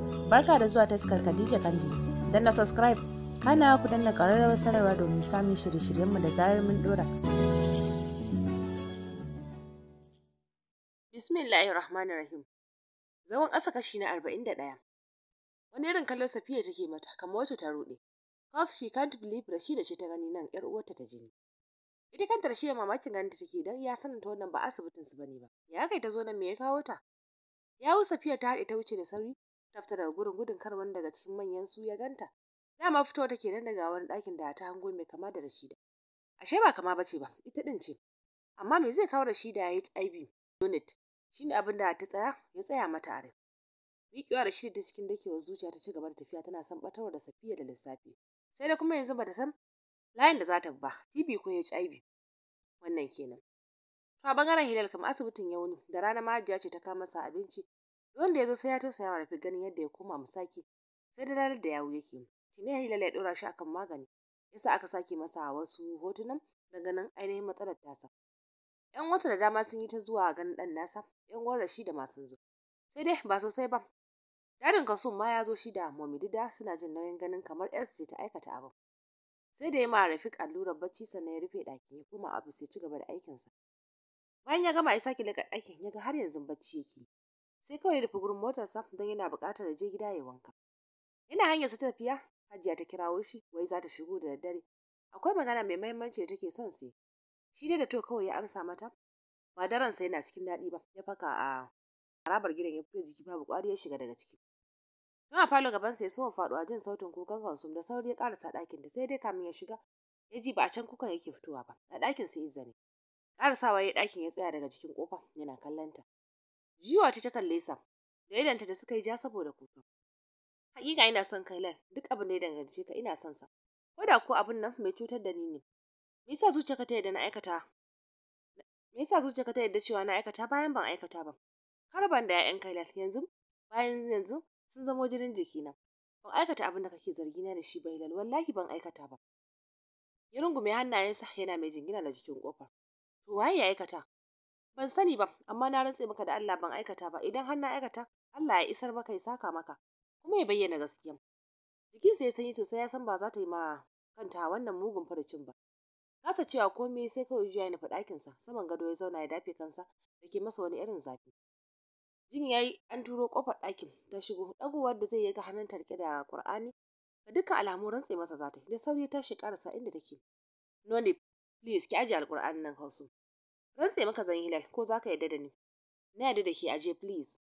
Barka da zuwa taskar Khadija Kandi. Dan na subscribe, kana ku danna ƙararrawar sanarwa domin samun shirye-shiryenmu da zarar mun dora. Bismillahir Rahmanir Rahim. Zaman ƙasa kashi na arba'in da ɗaya. Wani irin kallon Safiya take mata kamar wacce ta ruɗe. Cause she can't believe Rashida ce ta gani nan ƴar uwarta ta jini. Ita kanta Rashida mamakin ganin ta take dan ya sanin ta wannan ba asibitin su bane ba. Ya kai ta zo nan me ya kawo ta? Yawu Safiya ta haɗe ta wuce da sauri ta fita daga gurin gudun kar wani daga cikin manyan su ya ganta. Dama fitowa take nan daga wani ɗakin da ta hango mai kama da Rashida. Ashe ba kama bace ba, ita ɗin ce. Amma me zai kawo Rashida HIV unit? Shine abin da ta tsaya ya tsaya mata a rai. Miƙewa Rashida ta cikin dakewar zuciya ta ci gaba da tafiya tana son ɓatarwa da Safiya da lissafi. Sai da kuma yanzu bata san layin da za ta ba, TB ko HIV. Wannan kenan. To a bangaren Hilal kam asibitin ya wuni da rana ma Hajiya ce ta kawo masa abinci. Wanda ya zo sai ya tausaya wa Rafi ganin yadda ya koma musaki. Sai da ranar da yawu yake. Tine Hilal ya ɗora shi akan magani. Yasa aka sake masa wasu hotunan da ganin ainihin matsalar tasa. ‘Yan wata da dama sun yi ta zuwa ganin ɗan nasa, ‘yan uwan Rashida ma sun zo. Sai dai ba sosai ba. Dadin Kasum ma ya zo shi da Momidida suna jin nauyin ganin kamar ‘yarsu ce ta aikata abin. Sai da ya ma Rafiq allurar bacci sannan ya rufe ɗakin ya koma ofis ya ci gaba da aikinsa. Bayan ya gama ya sake leƙa ɗakin ya ga har yanzu bacci yake. Sai kawai ya nufi gurin motarsa don yana buƙatar ya je gida ya wanka. Yana hanyarsa ta tafiya, Hajiya ta kirawo shi wai za ta shigo da daddare. Akwai magana mai muhimmanci da take son su Shi dai da to kawai ya amsa mata. Ba da ransa yana cikin daɗi ba, ya faka a harabar gidan ya fito jiki babu ƙwari ya shiga daga ciki. Tun a falo gabansa ya soma faɗuwa jin sautin kukan Kalsum da sauri ya ƙarasa ɗakin da sai dai kamin ya shiga ya ji ba a can kukan yake fitowa ba a ɗakin sai Izza ne. Ƙarasawa ya ɗakin ya tsaya daga cikin ƙofa yana kallon ta. Jiwa ta ta kalle sa da idanta da suka yi ja saboda kuka. Hakika ina son Kailan duk abin da ya dangance ka ina son sa. Ko da ko abin nan mai cutar da ni ne. Me yasa zuciyarka ta yadda na aikata? Me yasa zuciyarka ta yadda cewa na aikata bayan ban aikata ba? Har ban da 'ya'yan Kailan yanzu bayan yanzu sun zamo jinin jikina. Ban aikata abin da kake zargi na da shi ba Hilal wallahi ban aikata ba. Ya rungume hannayensa yana mai jingina da jikin kofar. To waye ya aikata? Ban sani ba amma na rantse maka da Allah ban aikata ba idan har na aikata Allah ya isar maka ya saka maka kuma ya bayyana gaskiya. Jikinsa ya sanyi sosai ya san ba za ta yi ma kanta wannan mugun farcin ba. Kasa cewa komai sai kawai juya ya nufi ɗakinsa saman gado ya zauna ya dafe kansa da ke masa wani irin zafi. Jin yayi an turo kofar ɗakin ta shigo ɗagowar da zai yi ga hannunta rike da Qur'ani da dukkan alamu rantse masa za ta yi da sauri ta shi karasa inda take. Noni please ki aje alƙur'ani nan Hausu. Rantse maka zan hilal ko za ka yarda da ni. Na yarda da ke aje please.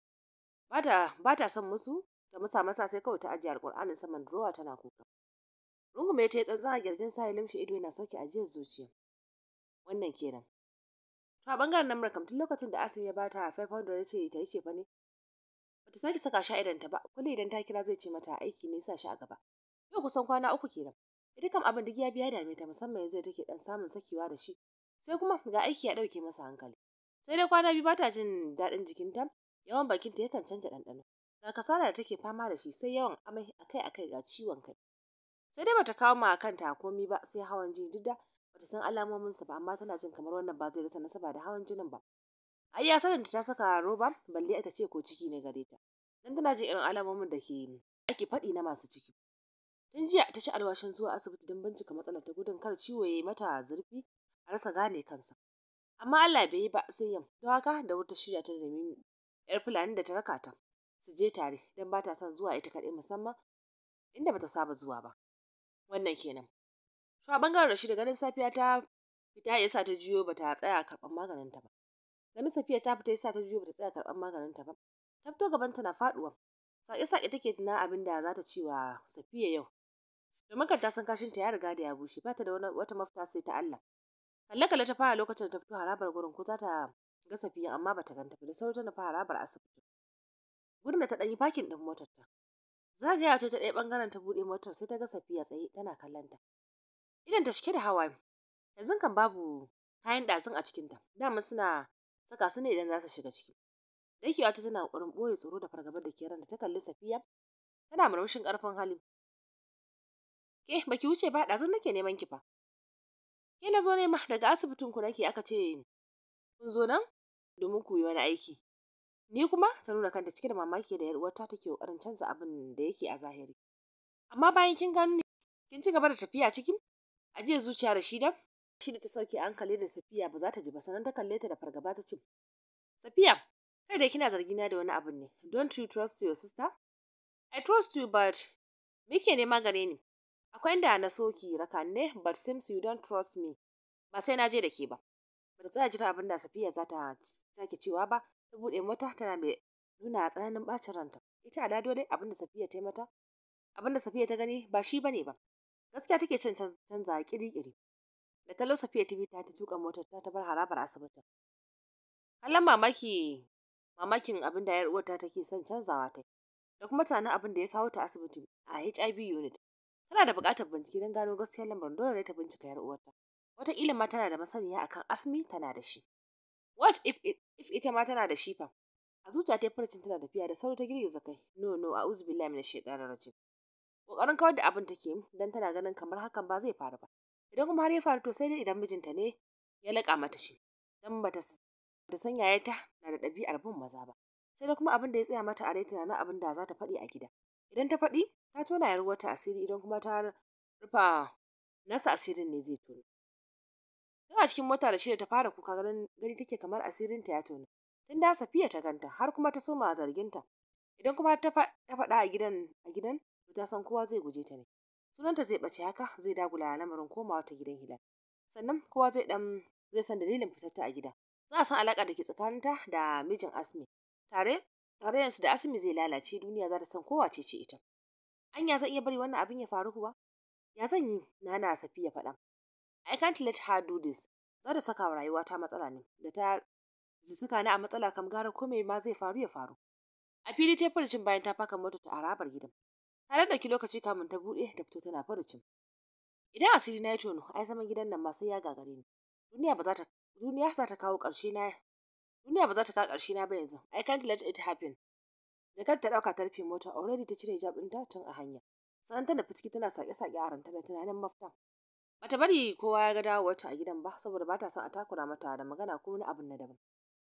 Bata bata son musu ta musa masa sai kawai ta aje alƙur'anin saman drawer tana kuka. Rungume ta yi tsantsan a kirjin sa ya limshe ido yana sauke ajiyar zuciya. Wannan kenan. To a bangaren nan kam tun lokacin da Asim ya bata 500 ya ce ta yi ce fa ne. Bata sake saka shi a idanta ba, kullum idan ta kira zai ce mata aiki ne sa shi a gaba. Yau kusan kwana uku kenan. Ita kam abin duk ya biya dame ta musamman yanzu take dan samun sakewa da shi. Sai kuma ga aiki ya dauke masa hankali. Sai dai kwana biyu bata jin daɗin jikinta, yawan bakinta yakan canja ɗanɗano. Ga kasala da take fama da shi sai yawan amai akai-akai ga ciwon kai. Sai dai bata kawo ma kanta komi ba sai hawan jini duk da bata san alamominsa ba amma tana jin kamar wannan ba zai rasa nasaba da hawan jinin ba. Ai ya sanin ta saka roba balle ita ce ko ciki ne gare ta. Dan tana jin irin alamomin da ke ake faɗi na masu ciki. Tun jiya ta ci alwashin zuwa asibiti don bincika matsalar ta gudun kar ciwo ya yi mata zurfi a rasa gane kansa. Amma Allah bai yi ba sai yam. Don haka da wata shirya ta nemi yar fulani da ta raka ta su je tare don ba ta son zuwa ita kaɗai musamman inda bata saba zuwa ba. Wannan kenan. To a bangaren Rashida ganin safiya ta fita ya sa ta juyo bata tsaya karɓar maganin ta ba. Ganin safiya ta fita ya sa ta juyo bata tsaya karɓar maganin ta ba. Ta fito gaban ta na faɗuwa. Sake-sake take tuna abin da za ta ce wa Safiya yau. Domin kan ta san kashin ta ya riga da ya bushe ba ta da wata mafita sai ta Allah. Kalle-kalle ta fara lokacin da ta fito harabar gurin ko za ta ga Safiya amma bata ganta ba da sauri ta nufi harabar asibiti. Gurin da ta ɗan yi fakin ɗin motar ta. Zagaya ce ta ɗaya ɓangaren ta buɗe motar sai ta ga Safiya tsaye tana kallon ta. Idan ta cike da hawaye. Yanzu kan babu kayan ɗazun a cikinta. Dama suna saka su ne idan za su shiga ciki. Dakewa ta tana ƙoƙarin ɓoye tsoro da fargabar da ke ranta ta kalli Safiya tana murmushin ƙarfin hali. Ke baki wuce ba ɗazun nake neman ki fa. Ke na zo nema daga asibitin ku nake aka ce kun zo nan domin ku yi wani aiki. ni kuma ta nuna kanta cike da mamaki da yar uwarta take kokarin canza abin da yake a zahiri amma bayan kin gani kin ci gaba da tafiya cikin ajiye zuciya da shi da shi da ta sauke hankali da safiya ba za ta ji ba sannan ta kalle ta da fargaba ta ce safiya kai da kina zargina da wani abin ne don't you trust your sister i trust you but me ke nema gare ni akwai inda na so ki raka ne but seems you don't trust me ba sai na je da ke ba bata tsaya jira abin da safiya za ta sake cewa ba ta buɗe mota tana mai nuna tsananin bacin ranta ita alado dai abin da safiya ta yi mata abin da safiya ta gani ba shi bane ba gaskiya take son canza kiri-kiri da kallo safiya ta bi ta ta tuka motar ta ta bar harabar asibitin kallon mamaki mamakin abin da yar uwarta take son canzawa ta da kuma tunanin abin da ya kawo ta asibiti a HIV unit tana da buƙatar bincike don gano gaskiyar lamarin dole ne ta bincika yar uwarta wataƙila ma tana da masaniya akan asmi tana da shi what if, if ita ma tana da shi fa a zuciya ta furcin tana tafiya da sauri ta girgiza kai no no a'udhu billahi minash shaitanir rajim kokarin kawar da abin take dan tana ganin kamar hakan ba zai faru ba idan kuma har ya faru to sai dai idan mijinta ne ya laƙa mata shi dan bata da san yayata na da ɗabi'ar bin maza ba sai da kuma abin da ya tsaya mata a rai tunanin abin da za ta faɗi a gida idan ta faɗi ta tona yar wata asiri idan kuma ta rufa nasa asirin ne zai tono tun a cikin mota da shi ta fara kuka ganin gani take kamar asirin ta ya tono tun da safiya ta ganta har kuma ta soma zarginta idan kuma ta faɗa a gidan a gidan ta san kowa zai guje ta ne sunanta zai ɓace haka zai dagula lamarin komawa ta gidan hilal sannan kowa zai dan zai san dalilin fitarta a gida za a san alaƙa da ke tsakaninta da mijin asmi tare tare yansu da asmi zai lalace duniya za ta san kowa ce ce ita anya zan iya bari wannan abin ya faru kuwa ya zan yi na na safiya faɗa I can't let her do this za ta saka wa rayuwa ta matsala ne da ta ji saka ni a matsala kam gara ko ma zai faru ya faru a fili ta furcin bayan ta faka mota ta harabar gidan ta da ɗauki lokaci kamun ta buɗe ta fito tana furcin idan asiri na ya tono ai zaman gidan nan ma sai ya gagare ni duniya ba za ta duniya za ta kawo ƙarshe na duniya ba za ta kawo ƙarshe na ba yanzu I can't let it happen da kanta ta ɗauka ta rufe mota already ta cire hijab ɗinta tun a hanya sannan ta nufi ciki tana sake-sake a ranta da tunanin mafita bata bari kowa ya ga dawowarta a gidan ba saboda bata son a takura mata da magana ko wani abin na daban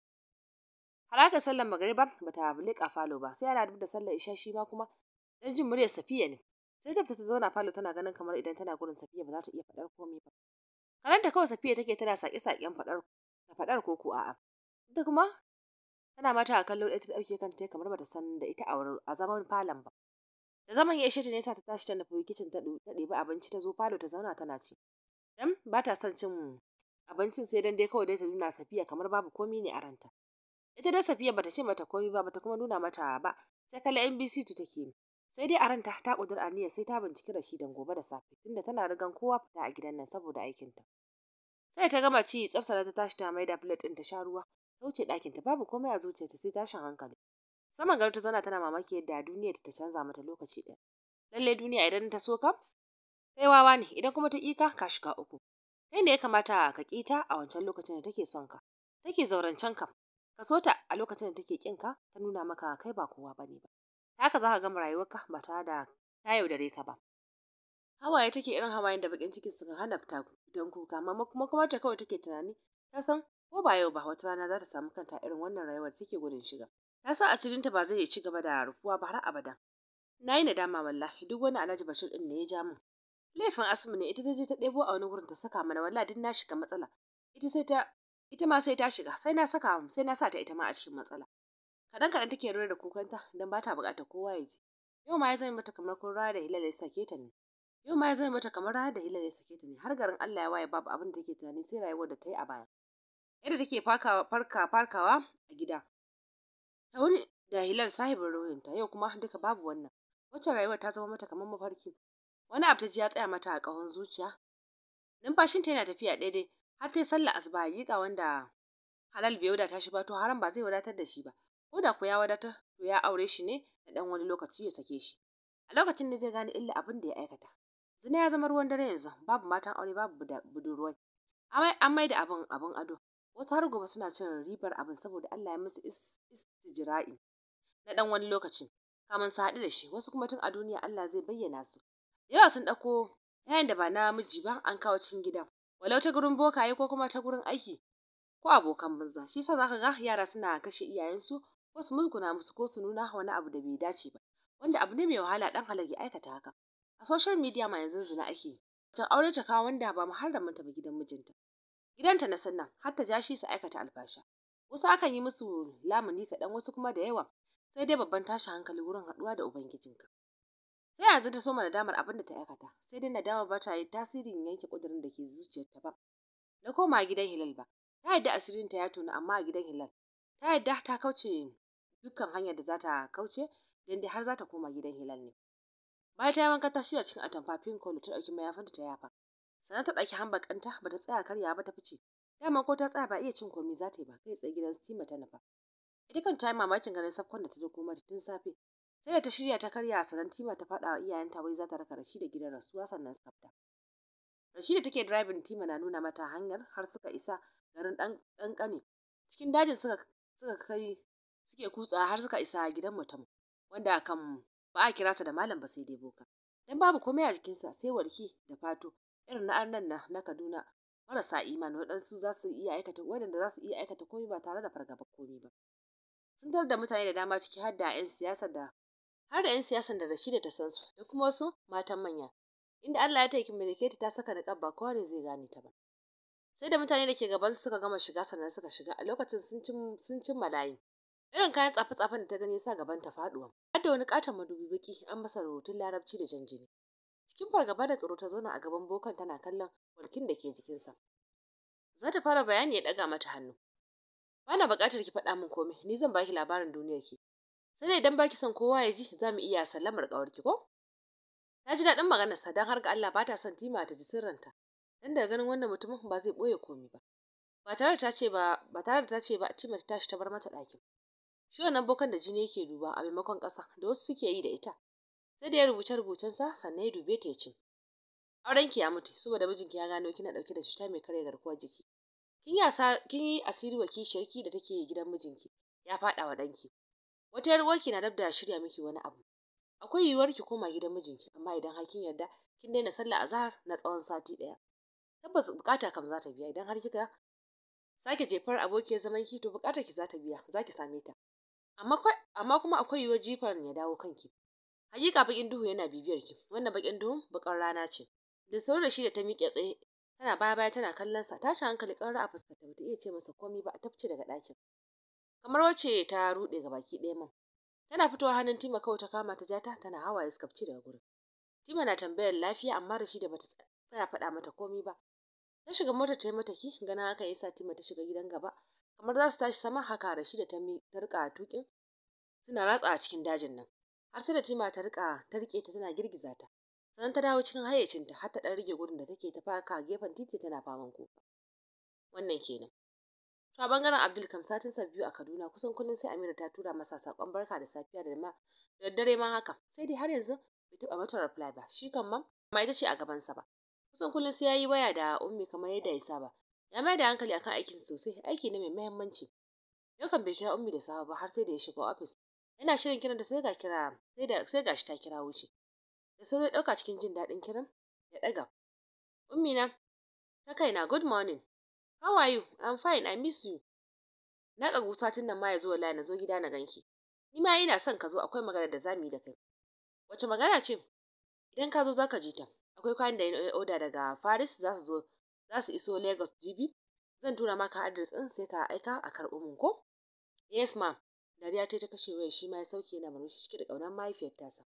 har aka sallar magariba bata leƙa falo ba sai ana duk da sallar isha shi ma kuma dan jin muryar Safiya ne sai ta ta zauna falo tana ganin kamar idan tana gurin Safiya ba za ta iya faɗar komai ba karanta kawai Safiya take tana sake-saken faɗar ta faɗar ko ko a'a ita kuma tana mata a kallo ɗaya ta ɗauke kanta kamar bata san da ita a zaman falon ba da zaman ya ishe ta ne sa ta tashi ta nufi kicin ta ɗebi abinci ta zo falo ta zauna tana ci dan ba ta son cin abincin sai dan dai kawai dai ta nuna Safiya kamar babu komai ne a ranta ita dai Safiya bata ce mata komai ba bata kuma nuna mata ba sai kalla NBC tu take sai dai a ranta ta kudur aniyar sai ta binciki da shi dan gobe da safe tunda tana rigan kowa fita a gidan nan saboda aikinta sai ta gama ci tsafsara ta tashi ta maida plate ɗin ta sha ruwa ta wuce ɗakinta babu komai a zuciyarta sai tashin hankali saman gari ta zana tana mamaki yadda duniya ta canza mata lokaci ɗaya lallai duniya idan ta so ka kai wawa ne idan kuma ta ƙi ka ka shiga uku kai ne ya kamata ka ƙi ta a wancan lokacin da take son ka take zaurancen ka ka so ta a lokacin da take ƙin ka ta nuna maka kai ba kowa bane ba ta haka za ka gama rayuwarka ba tare da ta yaudare ka ba hawaye take irin hawayen da bakin ciki suka hana fita don kuka amma kuma kuma ta kawai take tunani ta san ko ba yau ba wata rana za ta samu kanta irin wannan rayuwar take gudun shiga ta san asirinta ba zai ci gaba da rufuwa ba har abada na yi nadama wallahi duk wani alhaji bashir din ne ya ja min laifin asmi ne ita ta je ta ɗebo a wani gurin ta saka mana wallahi duk na shiga matsala ita sai ta ita ma sai ta shiga sai na saka sai na sa ta ita ma a cikin matsala kadan kadan take rura da kukanta dan ba ta bukatar kowa ya ji yau ma ya zama mata kamar kun rana da hilal ya sake ta ne yau ma ya zama mata kamar rana da hilal ya sake ta ne har garin Allah ya waye babu abin da take tunani sai rayuwar da ta yi a baya yadda take farkawa farka farkawa a gida ta wuni da hilal sahibin ruhinta yau kuma duka babu wannan wacce rayuwar ta zama mata kamar mafarki wani abu ta ji ya tsaya mata a ƙahon zuciya numfashinta yana tafiya daidai har ta yi sallah asuba hakika wanda halal bai wadata shi ba to haram ba zai wadatar da shi ba ko da ko ya wadatar to ya aure shi ne da dan wani lokaci ya sake shi a lokacin ne zai gane illa abin da ya aikata zina ya zama ruwan dare yanzu babu matan aure babu budurwai an mai da abin abin ado wasu har gobe suna cin ribar abin saboda Allah ya musu istijra'i na dan wani lokaci kamun su haɗu da shi wasu kuma tun a duniya Allah zai bayyana su yawa sun ɗauko yayin da ba na miji ba an kawo cikin gidan walau ta gurin bokaye ko kuma ta gurin aiki ko abokan banza shi yasa zaka ga yara suna kashe iyayensu ko su musguna musu ko su nuna wani abu da bai dace ba wanda abu ne mai wahala dan halal ya aikata haka a social media ma yanzu zina ake yi can aure ta kawo wanda ba muharraminta ba gidan mijinta gidanta na sannan har ta ja shi su aikata alfasha wasu akan yi musu lamuni kaɗan wasu kuma da yawa sai dai babban tashi hankali wurin haɗuwa da ubangijinka sai yanzu ta soma nadamar abin da ta aikata sai dai nadamar ba ta yi tasirin yanke ƙudurin da ke zuciyarta ba na koma gidan hilal ba ta yadda asirinta ya tonu amma a gidan hilal ta yadda ta kauce dukkan hanyar da za ta kauce don dai har za ta koma gidan hilal ne bayan ta yi wanka ta shirya cikin atamfa pink ta ɗauki mayafinta ta yafa sannan ta ɗauki hambakanta ba ta tsaya karya ba ta fice dama ko ta tsaya ba iya cin komai za ta yi ba kai tsaye gidan stima ta nufa ita kan ta yi mamakin ganin safkon da ta dauko mata tun safe sai da ta shirya ta karya sannan tima ta faɗa wa iyayenta wai za ta raka rashi da gidan rasuwa sannan su fita Rashida take driving tima na nuna mata hanyar har suka isa garin ɗan ƙanƙane cikin dajin suka suka kai suke kutsa har suka isa gidan mutum wanda kan ba a kira sa da malam ba sai dai boka dan babu komai a jikinsa sai warki da fato irin na annan na na Kaduna marasa imani waɗansu za su iya aikata waɗanda za su iya aikata komai ba tare da fargaba komai ba sun tarar da mutane da dama ciki har da 'yan siyasa da har da 'yan siyasan da Rashida ta san su da kuma wasu matan manya inda Allah ya taiki Meleketa ta saka niqab ba kowa ne zai gane ta ba sai da mutane da ke gaban suka gama shiga sannan suka shiga a lokacin sun cin sun cimma layi irin kayan tsafe-tsafen da ta gani sa gaban ta faduwa har da wani katon madubi baki an masa rubutun larabci da jan jini cikin fargaba da tsoro ta zauna a gaban bokan tana kallon walkin da ke jikinsa za ta fara bayani ya ɗaga mata hannu bana buƙatar ki faɗa min komai ni zan baki labarin duniyar ki sai dai idan baki son kowa ya ji za mu iya sallamar ƙawarki ko ta ji daɗin maganarsa don har ga Allah ba ta son tima ta ji sirranta dan daga ganin wannan mutumin ba zai ɓoye komai ba ba tare da ta ce ba ba tare da ta ce ba tima ta tashi ta bar mata ɗakin shi wannan bokan da jini yake duba a maimakon ƙasa da wasu suke yi da ita sai da ya rubuce rubucensa sannan ya dube ta ya ce aurenki ya mutu saboda mijinki ya gano kina ɗauke da cuta mai karya garkuwar jiki kin yi kin yi asiri wa kishiyarki da take gidan mijinki ya faɗa wa ɗanki wata yar uwarki na dab da shirya miki wani abu akwai yiwuwar ki koma gidan mijinki amma idan har kin yarda kin daina sallah azhar na tsawon sati ɗaya tabbas bukata kam za ta biya idan har kika sake jefar abokiyar zaman ki to bukatar ki za ta biya za ki same ta amma amma kuma akwai yiwuwar jifan ya dawo kanki hakika bakin duhu yana bibiyar ki wannan bakin duhun bakar rana ce da sauri da shi da ta miƙe tsaye tana baya baya tana kallon sa tashi hankali ƙarar a fuskar ta bata iya ce masa komai ba a tafce daga ɗakin kamar wacce ta ruɗe ga baki ɗaya man tana fitowa hannun Tima kawai ta kama ta jata tana hawaye suka fice daga gurin Tima na tambayar lafiya amma da shi da bata tsaya faɗa mata komai ba ta shiga motar ta yi mata ki ganin haka yasa Tima ta shiga gidan gaba kamar za su tashi sama haka Rashida ta mi ta rika tukin suna ratsa a cikin dajin nan har sai da Tima ta rika ta rike ta tana girgiza ta sannan ta dawo cikin hayyacinta har ta dan rage gudun da take ta faka gefen titi tana faman kuka wannan kenan to a bangaren Abdul kam satin sa biyu a Kaduna kusan kullum sai Amira ta tura masa sakon barka da safiya da ma da daddare ma haka sai dai har yanzu bai taba mata reply ba shi kan ma amma ita ce a gaban sa ba kusan kullum sai yayi waya da ummi kamar yadda ya saba ya mai da hankali akan aikin sosai aiki ne mai muhimmanci yau kan bai kira ummi da safe ba har sai da ya shiga office yana shirin kiran da sai ga kira sai da sai gashi ta kira wuce da sauri ɗauka cikin jin daɗin kiran ya ɗaga ummi na ta kaina good morning how are you i'm fine i miss you na ƙagu satin nan ma ya zo wallahi na zo gida na ganki ni ma ina son ka zo akwai magana da zamu yi da kai wace magana ce idan ka zo zaka ji ta akwai kayan da ya oda daga Paris za su zo za su iso Lagos jibi zan tura maka address ɗin sai ka aika a karɓo mun ko yes ma'am dariya ta ta kashe wayar shi ma ya sauke yana murmushi cike da ƙaunar mahaifiyar tasa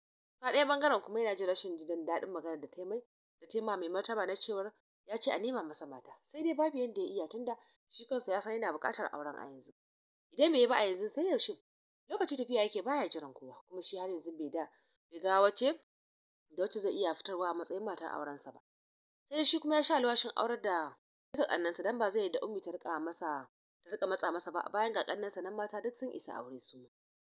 a ɗaya bangaren kuma yana jin rashin jin daɗin maganar da ta mai da ta ma mai martaba na cewar ya ce a nema masa mata sai dai babu yadda ya iya tunda shi kansa ya san yana buƙatar auren a yanzu idan bai yi ba a yanzu sai yaushe lokaci tafiya yake baya jiran kowa kuma shi har yanzu bai da bai ga wace da wacce zai iya fitarwa a matsayin matar aurensa ba sai dai shi kuma ya sha alwashin aurar da duka ƙannansa dan ba zai yi da ummi ta rika masa ta rika matsa masa ba bayan ga ƙannansa nan mata duk sun isa aure su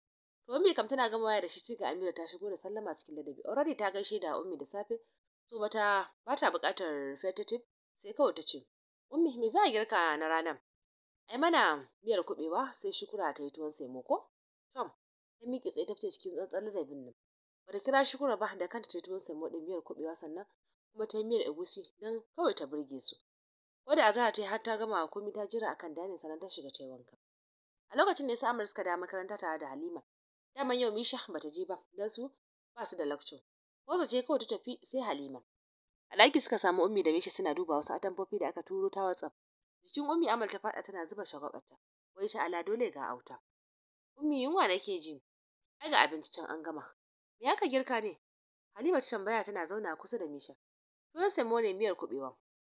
to ummi kam tana gama waya da shi sai ga Amira ta shigo da sallama cikin ladabi already ta gaishe da ummi da safe so bata bata buƙatar repetitive sai kawai ta ce ummi me za a girka na ranar ai mana miyar kuɓewa sai shukura ta yi tuwon semo ko tom ta miƙe tsaye ta fice cikin tsantsan ladabin nan bata kira shukura ba da kanta ta yi tuwon semo ɗin miyar kuɓewa sannan kuma ta yi miyar egusi don kawai ta burge su ko da azahar ta yi har ta gama komai ta jira akan danin sannan ta shiga ta yi wanka a lokacin ne su Amir suka da makaranta tare da Halima daman yau Misha bata je ba dan su ba su da lecture ko ce kawai ta tafi sai Halima a ɗaki suka samu ummi da Misha suna duba wasu atamfofi da aka turo ta WhatsApp jikin ummi Amal ta faɗa tana zuba shagwabarta wai ta ala dole ga auta ummi yunwa nake ji ai ga abinci can an gama me aka girka ne Halima ta tambaya tana zauna kusa da Misha tuwon semo ne miyar kuɓewa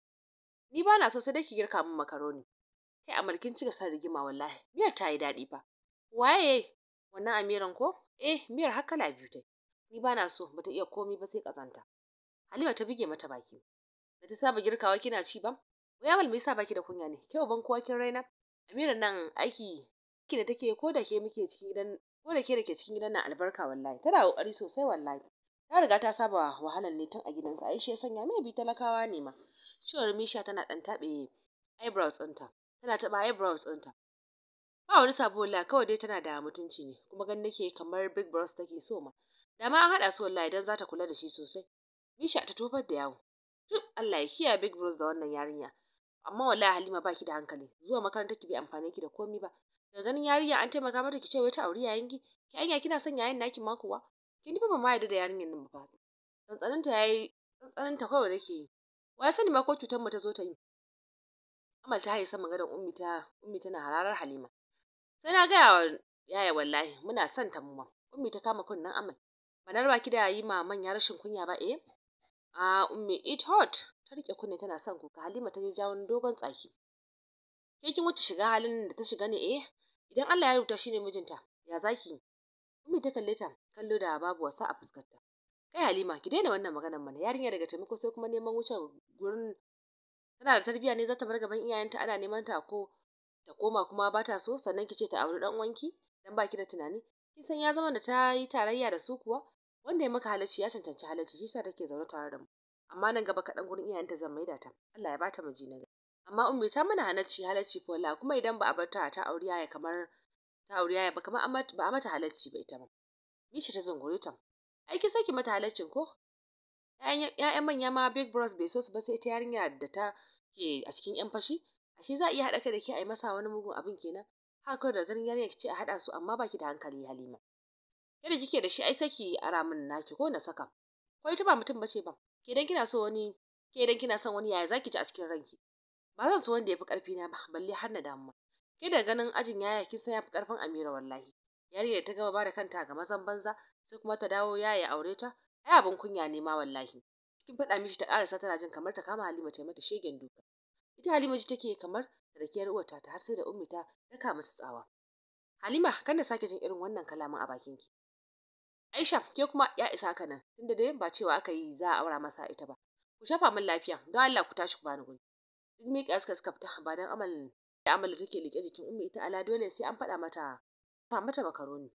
ni ba na so sai dai ki girka min makaroni kai Amal kin cika san rigima wallahi miyar ta yi daɗi fa waye wannan amiran ko eh miyar har kala biyu tai ni ba na so bata iya komi ba sai kazanta Halima ta bige mata baki da ta saba girkawa kina ci ba wai Amal me yasa baki da kunya ne ke uban kowa kin raina Amiran nan aiki aiki da take ko da ke muke cikin gidan ko da ke da ke cikin gidan nan albarka wallahi tana kokari sosai wallahi ta riga ta saba wahalar ne tun a gidansa ai shi ya sanya mai bi talakawa ne ma ciwon Misha tana dan tabe eyebrows ɗinta tana taba eyebrows ɗinta ba wani sabo wallahi kawai dai tana da mutunci ne kuma gan nake kamar big bros take so ma da ma an haɗa su wallahi dan za ta kula da shi sosai Misha ta tofar da yawo duk Allah ya kiyaye big bros da wannan yarinya amma wallahi Halima baki da hankali zuwa makarantar ki bai amfane ki da komi ba daga ganin yarinya an taimaka mata ki ce wai ta auri yayin ki ki anya kina son yayin naki ma kuwa kin fa ba ma yarda da yarinyar nan ba tsantsanin ta yayi tsantsanin ta kawai nake yi wa ya sani ma ko cutar mu ta zo ta yi Amal ta haye sama gadon ummi ta ummi tana hararar Halima sai na gaya wa yaya wallahi muna son ta mu ma ummi ta kama kunnen Amal banar baki da yi ma manya rashin kunya ba eh a ummi it hot ta rike kunne tana son kuka Halima ta je jawon dogon tsaki ke kin wuce shiga halin da ta shiga ne eh idan Allah ya rubuta shine mijinta ya zaki ummi ta kalle ta kallo da babu wasa a fuskarta kai Halima ki daina wannan maganar mana yarinya daga taimako sai kuma neman wuce gurin tana da tarbiyya ne za ta bar gaban iyayenta ana neman ta ko ta koma kuma ba ta so sannan ki ce ta auri dan uwanki dan baki da tunani kin san ya zama da ta yi tarayya da su kuwa wanda ya maka halacci ya cancanci halacci shi yasa take zaune tare da mu amma nan gaba kaɗan gurin iyayenta zan maida ta Allah ya bata miji na amma ummi ta mana halacci halacci ko wallahi kuma idan ba a bar ta ta auri yaya kamar ta auri yaya ba kamar ba a mata halacci ba ita ba Misha ta zungure ta ai ki saki mata halaccin ko ƴaƴan manya ma big bros bai so su ba sai ita yarinya da ta ke a cikin yan fashi ashe za a iya haɗa kai da ke a yi masa wani mugun abin kenan haka kawai da ganin yarinya ce a haɗa su amma baki da hankali Halima yadda kike da shi ai saki ara min naki ko na saka ko ita ba mutum bace ba ke dan kina so wani ke dan kina son wani yaya zaki ji a cikin ranki ba zan so wanda yafi karfi na ba balle har na damu ke da ganin ajin yaya kin san yafi karfin Amira wallahi yarinya ta gaba bada kanta ga mazan banza sai kuma ta dawo yaya aure ta ai abin kunya ne ma wallahi cikin faɗa mishi ta ƙarasa tana jin kamar ta kama Halima ta mata shegen duka ita Halima ji take kamar rakiyar uwarta ta har sai da ummi ta daka mata tsawa Halima kan da sake jin irin wannan kalamin a bakin ki Aisha ke kuma ya isa haka nan tunda dai ba cewa aka yi za a aura masa ita ba ku shafa min lafiya don Allah ku tashi ku bani guri duk miƙa suka suka fita ba dan amal da amal take liƙe jikin ummi ita ala dole sai an faɗa mata fa mata makaroni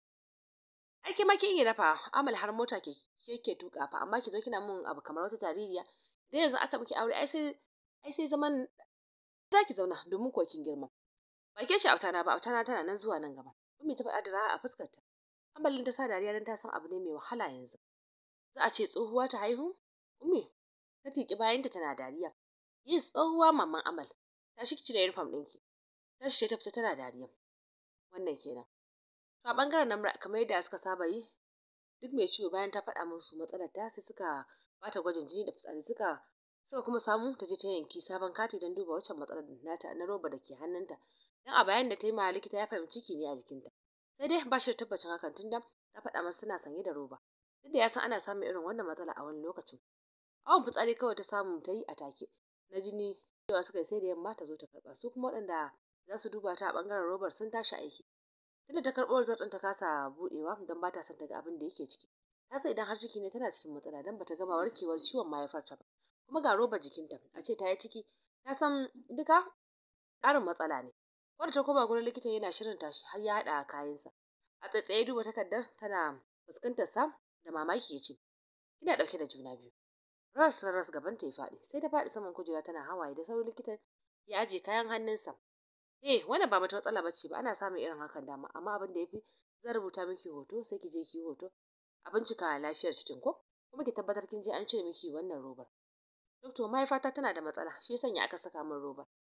ai ke ma kin iya dafa amal har mota ke ke tuka fa amma ki zo kina mun abu kamar wata jaririya idan yanzu aka miki aure ai sai ai sai zaman zaki zauna domin ko kin girma ba ke ce autana ba autana tana nan zuwa nan gaba ummi ta faɗa da ra'a a fuskar ta amalin ta sa dariya dan ta san abu ne mai wahala yanzu za a ce tsohuwa ta haihu ummi ta tiki bayanta tana dariya yes tsohuwa mamman amal ta shi cire uniform ɗinki ta shi ta fita tana dariya wannan kenan to a bangaren nan kamar yadda suka saba yi duk mai ciwo bayan ta faɗa musu matsalar ta sai suka bata gwajin jini da fitsari suka suka kuma samu ta je ta yanki sabon kati don duba waccan matsalar nata na roba da ke hannunta dan a bayan da ta yi ma likita ya fahimci ciki ne a jikinta sai dai ba shi da tabbacin hakan tunda ta faɗa masa suna sanye da roba duk da ya san ana samun irin wannan matsala a wani lokacin awon fitsari kawai ta samu ta yi a take na jini cewa suka yi sai da yamma ta zo ta karɓa su kuma waɗanda za su duba ta a ɓangaren robar sun tashi aiki tunda ta karɓo result ɗin ta kasa buɗewa don ba ta son ta ga abin da yake ciki ta san idan har ciki ne tana cikin matsala don bata gama warkewar ciwon mahaifarta ba kuma ga robar jikinta a ce ta yi ciki ta san duka ƙarin matsala ne wanda ta koma gurin likitan yana shirin tashi har ya haɗa kayansa a tsaitsaye duba takardar tana fuskantar sa da mamaki ya ce kina ɗauke da juna biyu ras ras gaban ta ya faɗi sai ta faɗi saman kujera tana hawaye da sauran likitan ya aje kayan hannunsa eh wannan ba mata matsala bace ba ana samun irin hakan dama amma abin da yafi zan rubuta miki hoto sai ki je ki yi hoto a bincika lafiyar cikin ko kuma ki tabbatar kin je an cire miki wannan robar doctor mahaifata tana da matsala shi yasa aka saka min robar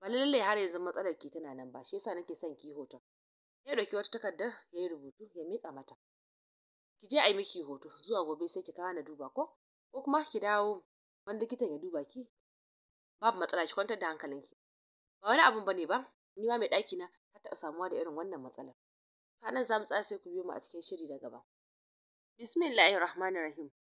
ba lallai har yanzu matsalar ki tana nan ba shi yasa nake son ki hoton ya dauki wata takardar ya yi rubutu ya mika mata ki je a yi miki hoto zuwa gobe sai ki kawo na duba ko ko kuma ki dawo wani likitan ya duba ki babu matsala ki kwantar da hankalinki ba wani abun bane ba ni ma mai ɗaki na ta taɓa samuwa da irin wannan matsalar nan za mu tsaya sai ku biyo mu a cikin shiri na gaba bismillahir rahmanir rahim